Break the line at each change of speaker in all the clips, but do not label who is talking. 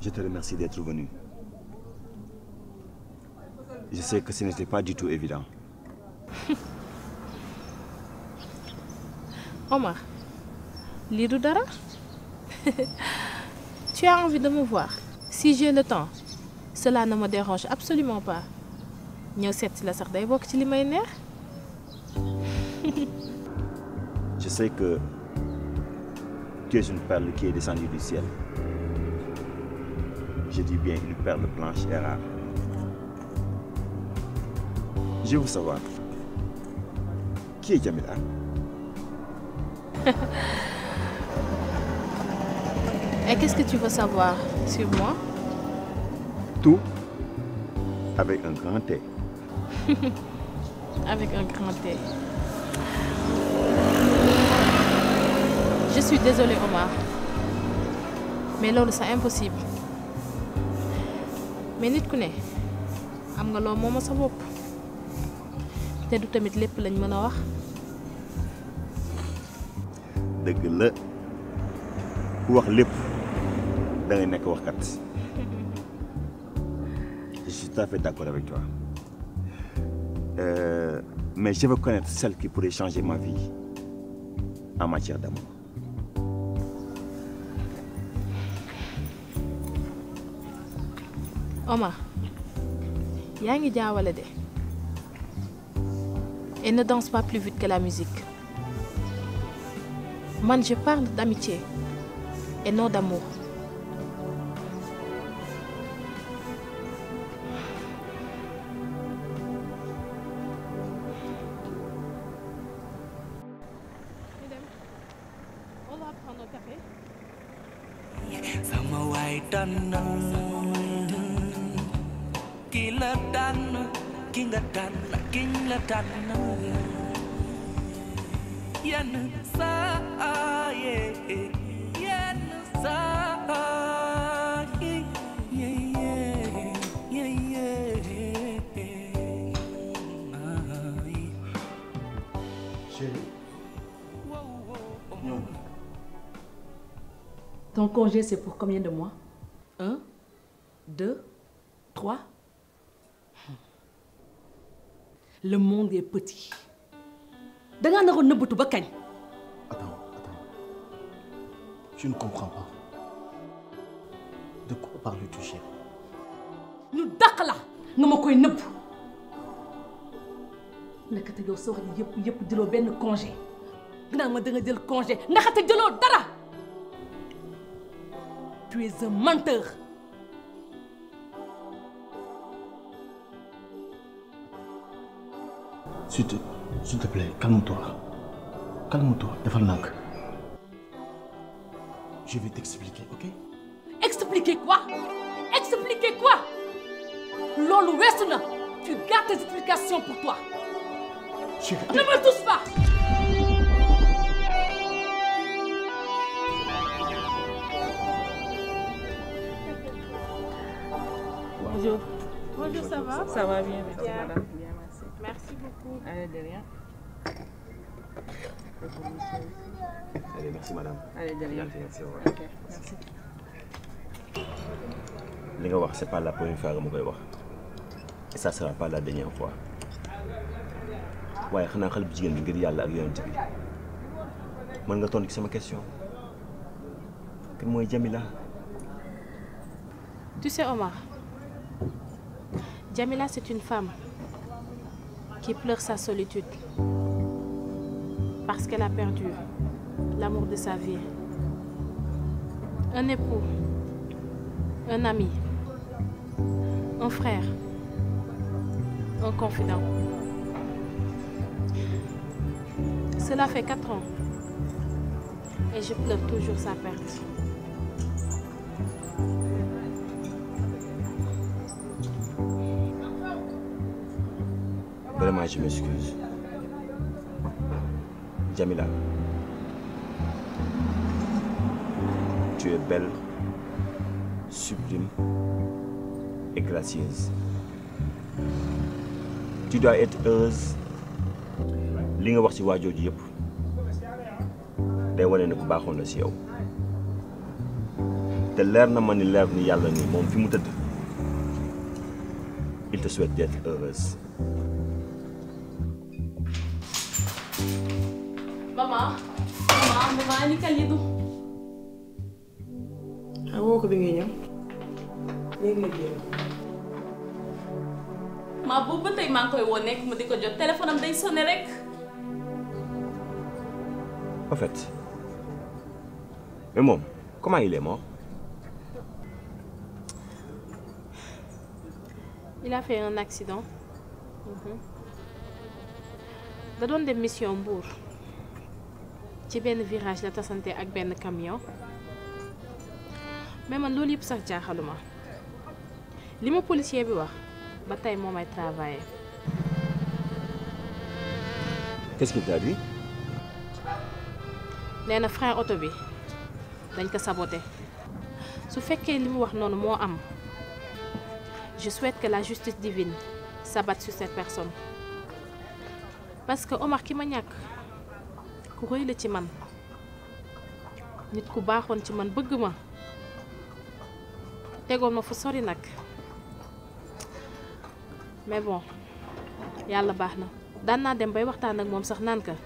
Je te remercie d'être venu. Je sais que ce n'était pas du tout évident.
Omar, lii du dara tu as envie de me voir si j'ai le temps cela ne me dérange absolument pas ñëw seet si la sax day bokk ci li may neex
Je sais que tu es une perle qui est descendue du ciel. Je dis bien une perle blanche et rare. Je veux savoir, qui est Jamila
et qu'est-ce que tu veux savoir sur moi
Tout avec un grand T.
avec un grand T je suis désolée Omar mais loolu c'est impossible mais nit ku ne am nga loo mooma sa bopp te du tamit lépp lañ mën a wax
dëgg la ku wax lépp da ngay nekk waxkat je suis tout à fait d'accord avec toi Euh, mais je veux connaître celle qui pourrait changer ma vie en matière d'amour.
Omar yaa ngi jaawale de et ne danse pas plus vite que la musique man je parle d'amitié et non d'amour On va prendre un café.
sama waay tànnal ki la tànn ki nga tànn kiñ la tànnal yenn saa yee yenn saa yee yee yee yee
Chérie, ñëw.
Ton congé, c'est pour combien de mois Un, deux, trois Le monde est petit. da ngaa naroon nëbbatu ba kañ
Attends, attends. Je ne comprends pas. De quoi parles-tu, chérie
ñu dàq la nga ma koy nëbb nekkate yow sa wax ji yëpp yëpp jëloo benn congé nga naan ma da nga jël congé ndaxate jëloo dara tu es un menteur
S'il te, s'il te plaît, calme-toi. Calme-toi, defal nànk. Je vais t'expliquer, ok
expliquer quoi expliquer quoi loolu weesu na tu gardes tes explications pour toi
Chérie,
ne me touche pas
Bonjour. Bonjour, ça va
Ça va bien, merci
Bien.
madame. Bien, merci.
Merci beaucoup.
Allez, de rien.
Allez, merci madame.
Allez, de rien.
Merci, merci, au revoir.
Ok, merci.
li nga wax c'est pas la première fois nga ma koy wax et ça sera pas la dernière fois waaye xanaa xale bu jigéen bi ngir yàlla ak yonent bi mën nga tontu ci sama question kan mooy Jamila
Tu sais, Omar, Jamila, c'est une femme qui pleure sa solitude parce qu'elle a perdu l'amour de sa vie. Un époux, un ami, un frère, un confident. Cela fait quatre ans et je pleure toujours sa perte.
Vraiment, je m'excuse. Jamila, tu es belle, sublime et gracieuse. Tu dois être heureuse. li nga wax ci waa jooju yëpp day wane ne ku baaxoon la ci yow te leer na ma ni leer ni yàlla ni moom fi mu tëdd il te souhaite d'être heureuse
maman maman maman ani Kalidou
ah woo ko bi ngay ñëw léegi la génn.
maa boobu ba tey maa ngi koy woo nekk ma di ko jot téléphone am day sonné rek
en fait mais moom comment il est mort
il a fait un accident da doon dem mission Mbour ci benn virage la tasante ak benn camion mais man loolu yëpp sax jaaxaluma li ma policier bi wax ba tey moo may travailler
qu'est-ce qu'il t'a dit
nee na frein oto bi dañ ko saboté su fekkee li mu wax noonu moo am je souhaite que la justice divine s'abatte sur cette personne parce que Omar ki ma ñàkk ku rëy la ci man nit ku baaxoon ci man bëgg ma tegoon ma fu sori nag mais bon yàlla baax na daan naa dem bay waxtaan ak moom sax naan ka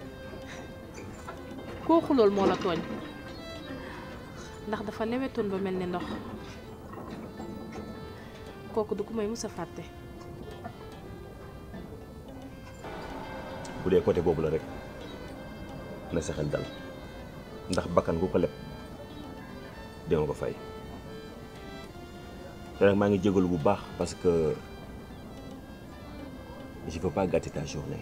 koo xulool moo la tooñ ndax dafa lewetoon ba mel ni ndox kooku du ko may mus a fàtte
bu dee côté boobu la rek na sa xel dal ndax bakkan gu ko leb dama ko fay te nag maa ngi jégalu bu baax parce que je veux pas gâter ta journée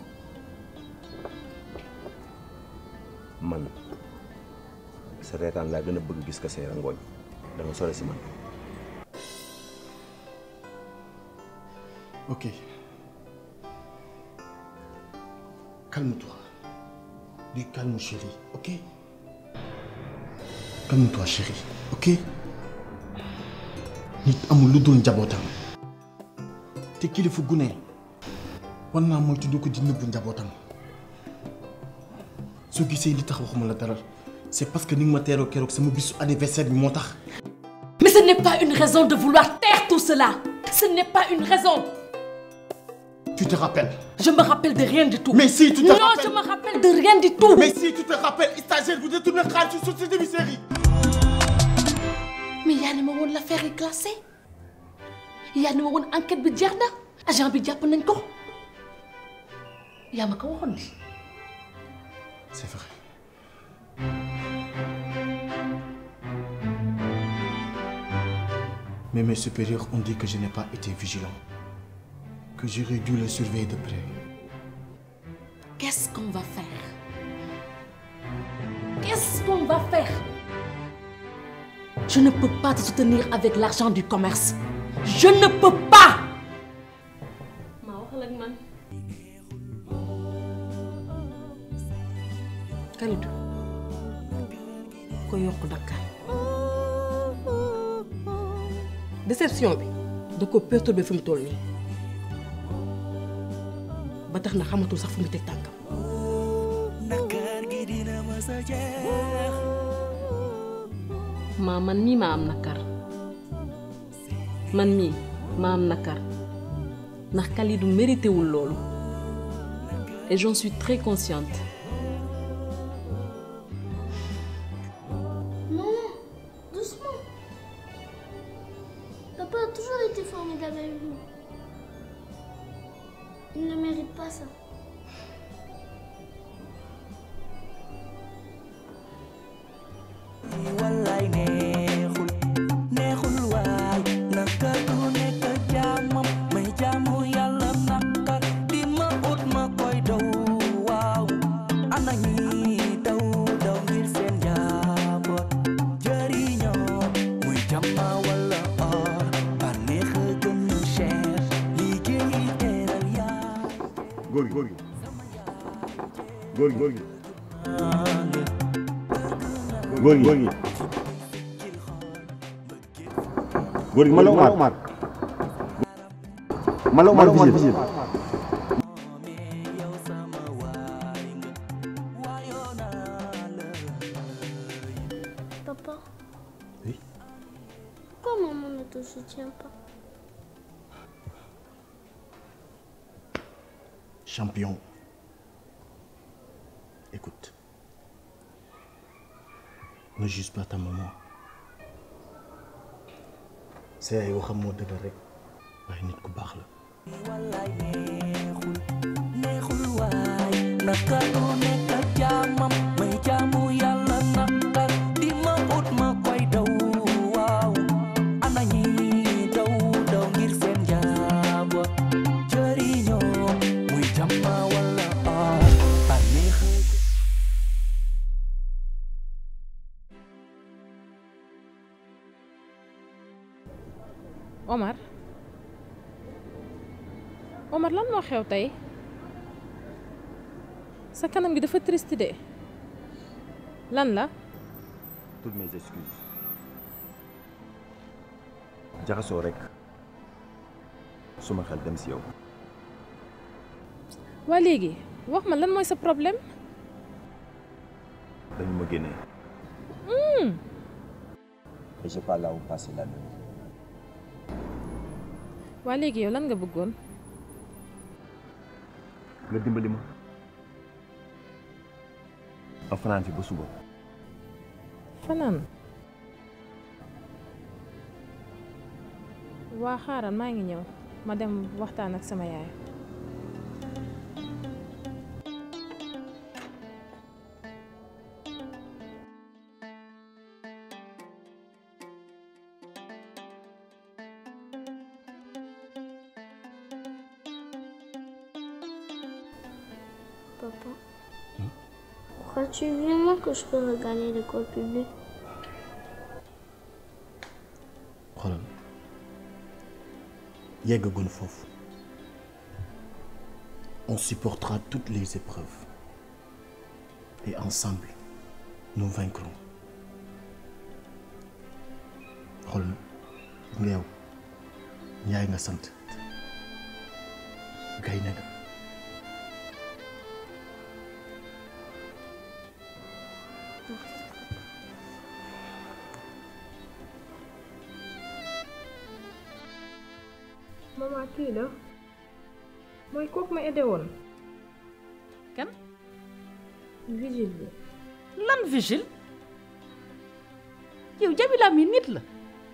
man sa reetaan laa gën a bëgg gis ko say rangooñ da nga sore si man
Ok. Calme-toi. Dis calme, chérie, ok Calme-toi, chérie, ok nit amul lu dul njabootam te kilifa gu ne war naa moytu du ko di nëbbu njabootam soo gisee li tax waxuma la dara c'est parce que ni nga ma teeroo keroog sama bisu anniversaire bi moo tax.
Mais ce n'est pas une raison de vouloir taire tout cela. Ce n'est pas une raison.
Tu te rappelles
Je me rappelle de rien du tout.
Mais si, tu te
non,
rappelles.
je me rappelle de rien du tout.
Mais si tu te rappelles, stagiaire, vous détournez le xaalis sur cette demi-série.
mais yaa ne ma woon l'affaire est classée yaa ne ma woon enquête bi jeex na agent bi jàpp nañ ko yaa ma ko waxoon ni
C'est vrai. Mais mes supérieurs ont dit que je n'ai pas été vigilant. Que j'aurais dû le surveiller de près.
qu'est-ce qu'on va faire qu'est-ce qu'on va faire je ne peux pas te soutenir avec l'argent du commerce je ne peux pas
maa waxal ak man
Kalidou ko yokk Dakar déception bi da ko perturbé fi mu toll nii ba tax na xamatul sax fu mu teg tànkam
nakar gi dina mës a jeex
maa man mii maa am nakar man mii maa am nakar ndax Kalidou mérité wul loolu et j'en suis très consciente
Non, doucement. Papa a toujours été formidable avec nous. Il ne mérite pas ça.
wallaay neexul neexul waay nakar du nekk jaamam may jaamu yàlla nakar di ma ut ma koy daw waaw ana ñi daw daw ngir seen njaboot jëriñoo muy jàmma wala or bànneex a gën a cher liggéey teral yaa
góor gi góor gi góor gi góor gi góor gi góor gi góor gi man la Omar man la Omar Vigile
Papa
Oui
maman ne te soutient pas
Champion. Écoute. Ne juge pas ta maman. C'est ay waxam moo dëgg rek waaye nit ku baax la.
wallaay neexul neexul waay naka du nekk ak jaamam may jaamu yàlla naqar di ma ut ma koy daw waaw ana ñi daw daw ngir seen jaabo jëriñoo muy jàmma wala ah bànneex
Omar Omar lan moo xew tey sa kanam gi dafa triste de lan la
toutes mes excuses jaxasoo rek suma xel dem si yow
waa léegi wax ma lan mooy sa problème
dañu ma génnee et j'ai pas là où passer la nuit
waa léegi yow lan nga bëggoon
nga dimbali ma ma fanaan fi ba suba
fanaan waa xaaral maa ngi ñëw ma dem waxtaan ak sama yaay
Papa, crois-tu vraiment que je peux regagner l'école publique
xoolal yeggagun foofu on supportera toutes les épreuves et ensemble nous vaincrons xool nga yow Njaay nga sant gaynde nga
maman kii la mooy kooku ma aidé woon
kan
vigile bi
lan vigile yow Jamila mi nit la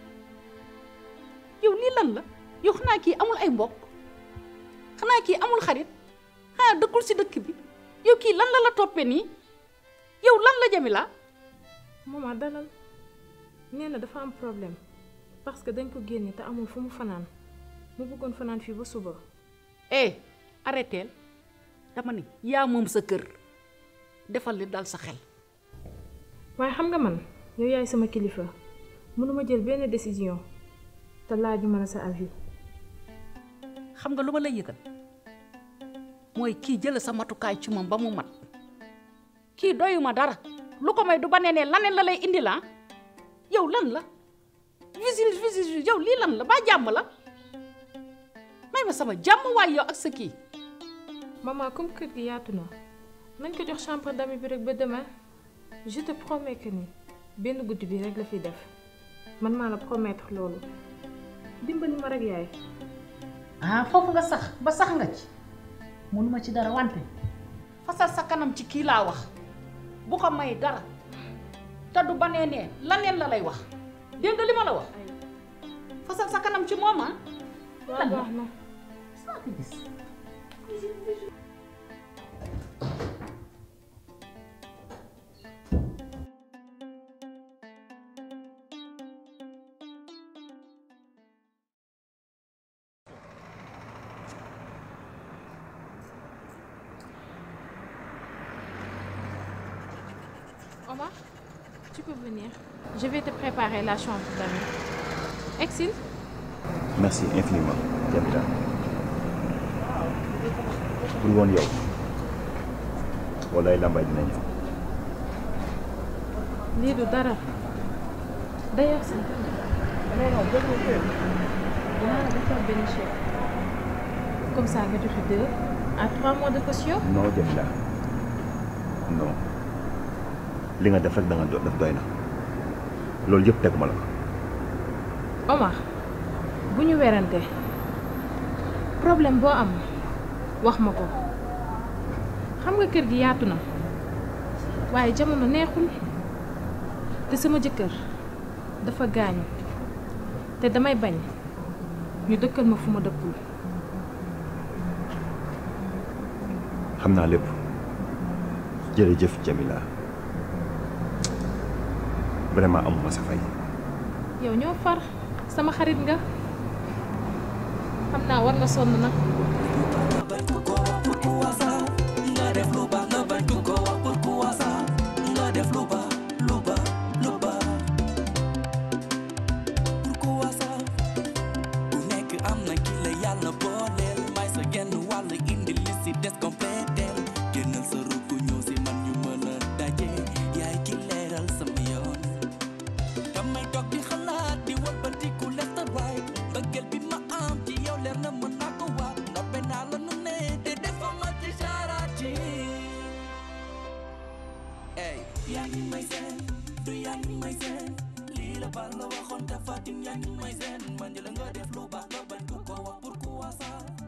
yow lii lan la yow xanaa kii amul ay mbokk xanaa kii amul xarit xanaa dëkkul si dëkk bi yow kii lan la la toppee nii yow lan la Jamila
maman dalal nee na dafa am problème parce que dañ ko génne te amul fu mu fanaan mu bëggoon fanaan fii ba suba
eh arrêteel dama ni yaa moom sa kër defal li dal sa xel
waaye xam nga man yow yaay sama kilifa mënuma jël benn décision te laajuma la sa avis
xam nga lu ma lay yëgal mooy kii jëla sa matukaay ci moom ba mu mat kii doyuma dara lu ko may du ba nee ne laneen la lay indi la yow lan la visite visite yow lii lan la ba jàmm la may ma sama jàmm waay yow ak sa kii
maman comme kër gi yaatu na nañ ko jox chambre d'amis bi rek ba demain je te promets que ni benn guddi bi rek la fi def man maa la promettre loolu dimbali ma rek yaay
ah foofu nga sax ba sax nga ci mënuma ci dara wante fasal sa kanam ci kii laa wax bu ko may dara te du banee nee laneen la lay wax dégg nga li ma la wax fasal sa kanam ci moom ah
waaw baax na
saa ko gis
Omar tu peux venir je vais te préparer la chambre d'amis Exil
merci infiniment Jamila pour woon yow walaay lambay dina ñëw
lii du dara d'ailleurs sax dinaa la defal benn chèque comme ça nga joxe deux à trois mois de caution
non Jamila non li nga def rek da nga do- def doy na loolu yëpp teguma la ko
Omar bu ñu werante problème boo am wax ma ko xam nga kër gi yaatu na waaye jamono neexul te sama jëkkër dafa gaañu te damay bañ ñu dëkkal ma fu ma dëkkul
xam naa lépp jërëjëf Jamila vraiment amuma sa fay
yow ñoo far sama xarit nga xam naa war nga sonn nag
nga def lu baax nga bañ ku ko wax pourquoi ça nga def lu baax lu baax lu baax pourquoi ça ku nekk am na ki la yàlla booleel may sa genn wàll indi li si des compléteel génnal sa rukk ñëw si man ñu mën a daje yaay ki leeral sama yoon damay toog di xalaat di walbatiku left and right mbëggeel bi ma am ci yow leer na mën naa ko waat noppe naa la nu ne te defa ma ci sarati ey yaa ngi may seen du yaa ngi may seen lii la bal la waxoon te fatim yaa ngi may seen man la nga def lu baax nga bañ ku ko wax pourquoi ça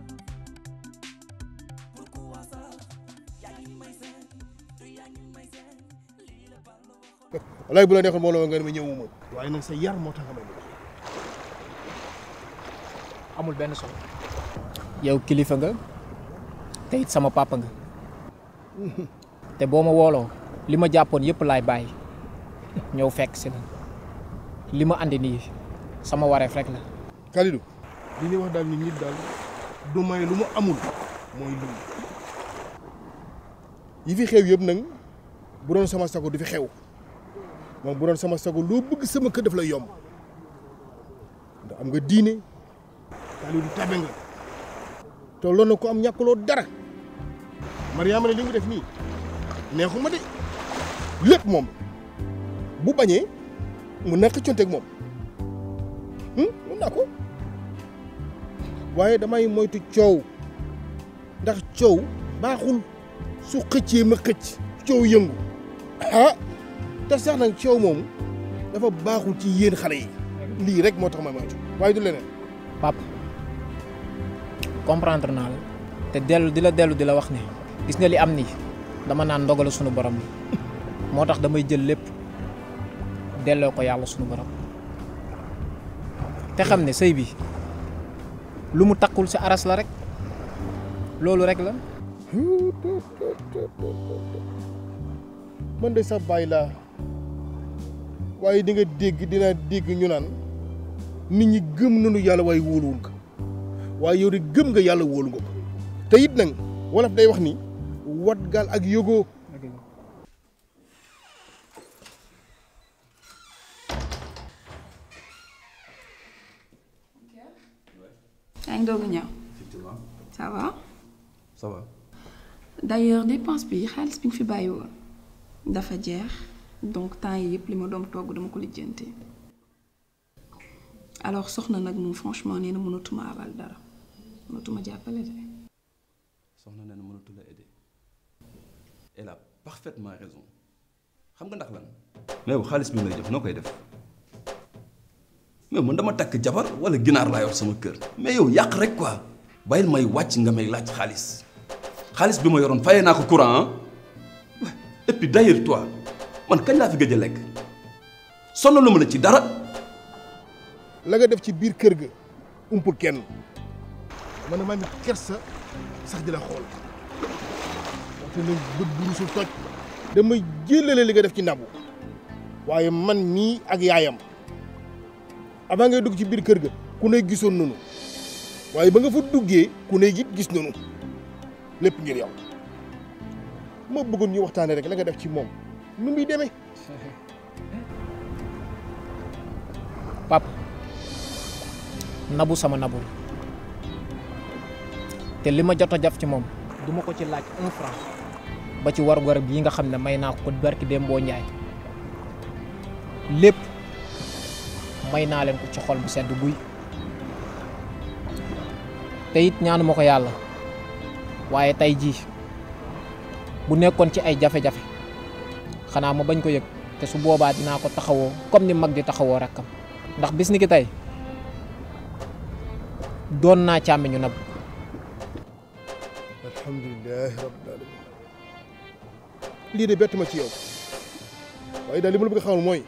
pourquoi ça yaa ngi may seen du yaa ngi may seen lii la bal la waxoon
walaay bu la neexoon mbooloo nga ne ma ñëwuma waaye nag sa yar moo tax nga may wax
amul benn solo yow kilifa nga te it sama papa nga te boo ma wooloo li ma jàppoon yëpp laay bàyyi ñëw fekk si la li ma andi nii sama wareef rek la
Kalidou li ñuy wax daal ni nit daal du may lu mu amul mooy lu yi fi xew yëpp nag bu doon sama sago du fi xew moom bu doon sama sago loo bëgg sama kër daf lay yomb ndax am nga diine Kalidou tabe nga te loolu na ko am ñàkkuloo dara Mariama ne li nga def nii neexuma de lépp moom bu bañee mun na xëccoonteeg moom mun naa ko waaye damay moytu coow ndax coow baaxul su xëccee ma xëcc coow yëngu ah te sax nag coow moomu dafa baaxul ci yéen xale yi lii rek moo tax ma moytu waaye du leneen
pap comprendre naa la te dellu di la dellu di la wax ne gis nga li am nii dama naan ndogalu sunu borom la moo tax damay jël lépp delloo ko yàlla sunu borom te xam ne sëy bi lu mu takkul ci aras la rek loolu rek la
man de sa baay laa waaye di nga dégg dinaa dégg ñu naan nit ñi gëm nañu yàlla waaye wóoluwul ko waaye yow de gëm nga yàlla wóolu nga ko te it nag wolof day wax ni wat gaal ak yógoo
yaa ngi doog a ñëw ça va
ça va
d'ailleurs dépense bi xaalis bi nga fi bàyyi woon dafa jeex donc temps yi yëpp li ma doom togg dama ko lijjanti alors soxna nag moom franchement nee na mënatuma abal dara mënatuma jàppale de
soxna nee na mënatu la aider elle a parfaitement raison xam nga ndax lan mais yow xaalis bi may jox noo koy def mais man dama takk jabar wala ginaar laa yor sama kër mais yow yàq rek quoi bàyyil may wàcc nga may laaj xaalis xaalis bi ma yoroon fayee naa ko courant ah et puis d'ailleurs toi man kañ laa fi gëj a lekk sonnalu ma la ci dara
la nga def ci biir kër ga umpul kenn man maa ngi kersa sax di la xool waxte nag bët bu rusul toj damay jëlale li nga def ci nabu waaye man mii ak yaayam avant ngay dugg ci biir kër ga ku ne gisoon nanu waaye ba nga fa duggee ku ne it gis nanu lépp ngir yow ma bëggoon ñu waxtaane rek la nga def ci moom nu muy demee
pap nabu sama nabu la te li ma jot a jaf ci moom duma ko ci laaj un franc ba ci war garab yi nga xam ne may naa ko barki dem boo njaay lépp may naa leen ko ci xol bu sedd buy te it ñaanu ma ko yàlla waaye tey jii bu nekkoon ci ay jafe-jafe xanaa ma bañ ko yëg te su boobaa dinaa ko taxawoo comme ni mag di taxawoo rakkam ndax bis ni ki tey doon naa càmmiñu nab
alhamdulilahi rabbil alamin lii de bett ma ci yow waaye daal li ma la bëgg a xamal mooy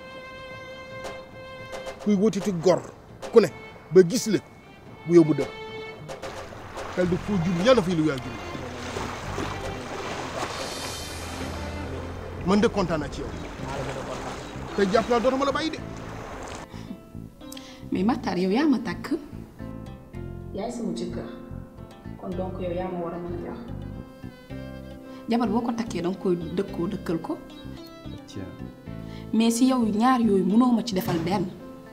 kuy wutiti gor ku ne ba gis la bu yow mu dëpp kal di foo jul yàlla fay lu yaa jul man de kontaan naa ci yow te jàpp naa dootuma la bàyyi de
mais Matar yow yaa ma takk yaay sama jëkkër kon donc yow yaa ma war a mën a jox jabar boo ko takkee danga koy dëkkoo dëkkal ko
tiens
mais si yow ñaar yooyu mënoo ma ci defal benn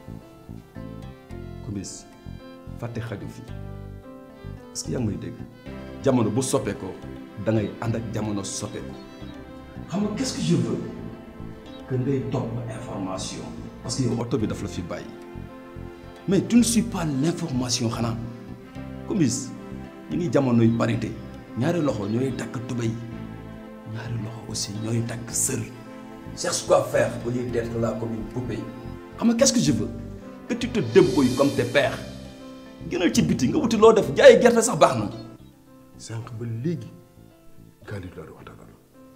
Kumbis fàtte xaju fi est-ce que yaa ngi may dégg jamono bu soppeekoo da ngay ànd ak jamono soppeeku xam nga qu'est-ce que je veux que ngay topp information parce que yow oto bi daf la fi bàyyi mais tu ne suis pas l'information xanaa Kumbis ñu ngi jamonoy parité ñaari loxo ñooy takk tubéy ñaari loxo aussi ñooy takk sër cherche quoi faire au lieu d'être là comme une poupée xam nga qu'est-ce que je veux que tu te débrouilles comme tes pères gënal ci biti nga wuti loo def jaayi gerte sax baax na.
sànq ba léegi Khalid laa di waxtaanal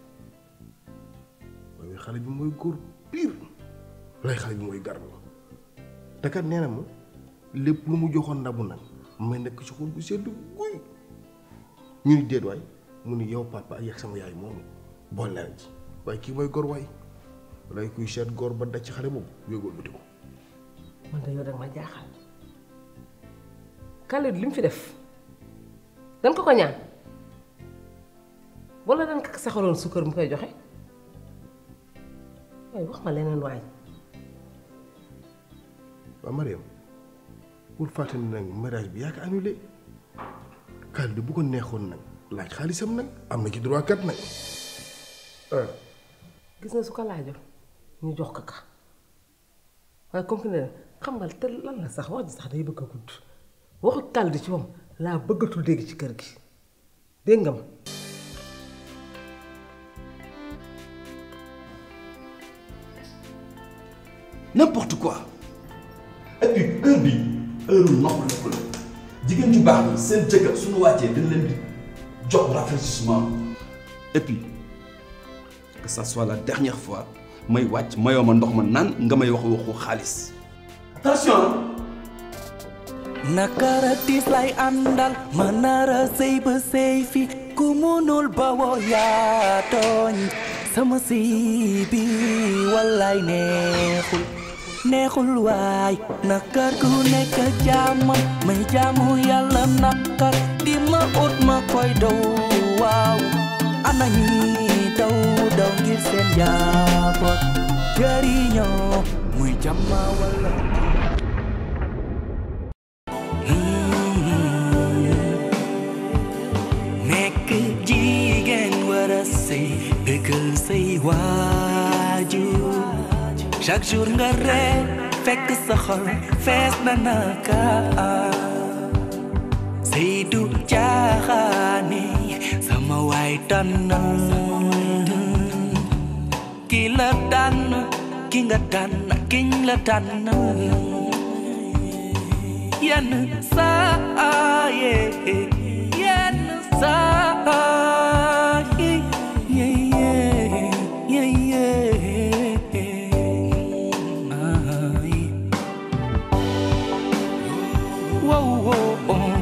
waaye xale bi mooy góor pire lay xale bi mooy garmi te kat nee na ma lépp lu mu joxoon ndabu nag may nekk ci xol bu sedd guy ñu ni déet waay mu ni yow papa ak sama yaay moomu boole na ci waaye kii mooy góor waay walaay kuy seet góor ba daj ci xale boobu yógul buti ko
man de yow dag ma jaaxal Khalid li mu fi def dañ ko ko ñaan wala dañ ko saxaloon sukkar mu koy joxe waaye wax ma leneen waay
waaw Mariam pour fàttali nag mariage bi yaa ko annulé Khalid bu ko neexoon nag laaj xaalisam nag am na ci droit kat nag ah
gis na su ko laajoon ñu jox ko ka waaye comme que ne xam nga te lan la sax wax ji sax day bëgg a gudd waxu Khalid ci moom laa bëggatul dégg ci kër gi dégg nga ma
n'importe quoi et puis heure bi heure nopp la ko la jigéen ju baax ñi seen jëkkër suñu wàccee dañ leen di jox rafraîchissement et puis que ça soit la dernière fois may wàcc mayoo ma ndox ma naan nga may wax waxu xaalis attention
nakara tiis lay àndal ma nara sëy ba sëy fi ku munul ba woo yaa tooñ sama sëy bi wallaay neexul neexul waay nakar ku nekk jaamam may jaamu yàlla nakar di ma ut ma koy daw waaw ana ñi daw daw ngir seen njaboot jëriñoo muy jàmma walla nekk jigéen war a sëy bëggal say waajur chaque jour nga ree fekk sa xol fees na naka sëy du caaxaane sama waay tànnal ki la tànn ki nga tànn kiñ la tànn yenn saa yee yenn saa yee yee yee yee ay wow wow